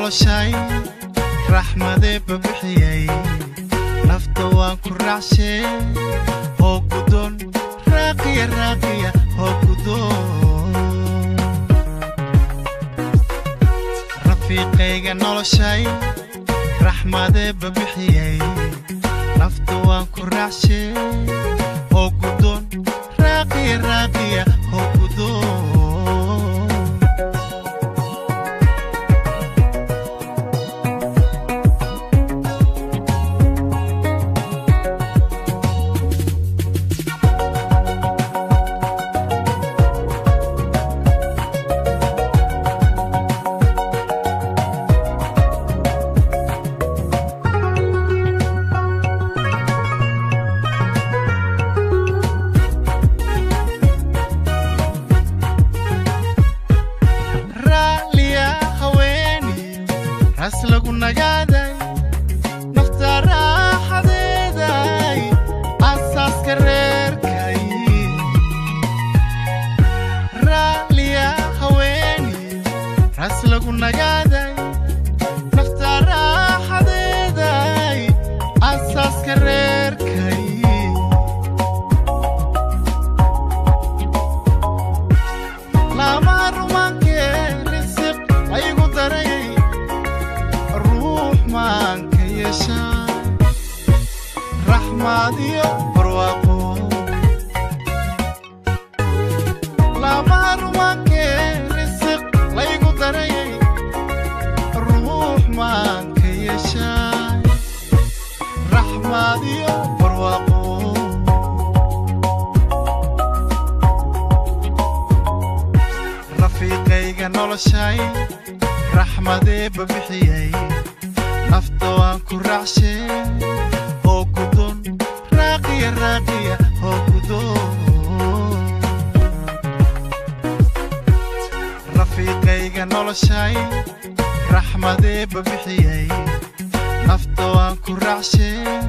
noloshay raxmadee babixiyey nafta waan ku raacshe hoo gudoon raaqiya raaqiya hoo gudoon rafiiqayga noloshay raxmadee babixiyey nafta waan ku raacshe hoo gudoon raaqiya raaqiya hoo gudoon raalliya haweeni ras lagu nagaaday nafta raaxadeeday asaaska reerkay raalliya haweeni ras lagu nagaaday nafta raaxadeeday asaaska reerkay laamaha rumaankee risiq aygu darayay ruux maanka yeeshaa raxmaad iyo barwaaqo laamaha rumaankee risiq laygu darayay ruux maanka yeeshaa raxmaad iyo barwaaqo rafiiqayga noloshay raxmadee babixiyey nafta waan ku raacshe hoo gudoon raaqiya raaqiya hoo gudoon rafiiqayga noloshay raxmadee babixiyey nafta waan ku raacshe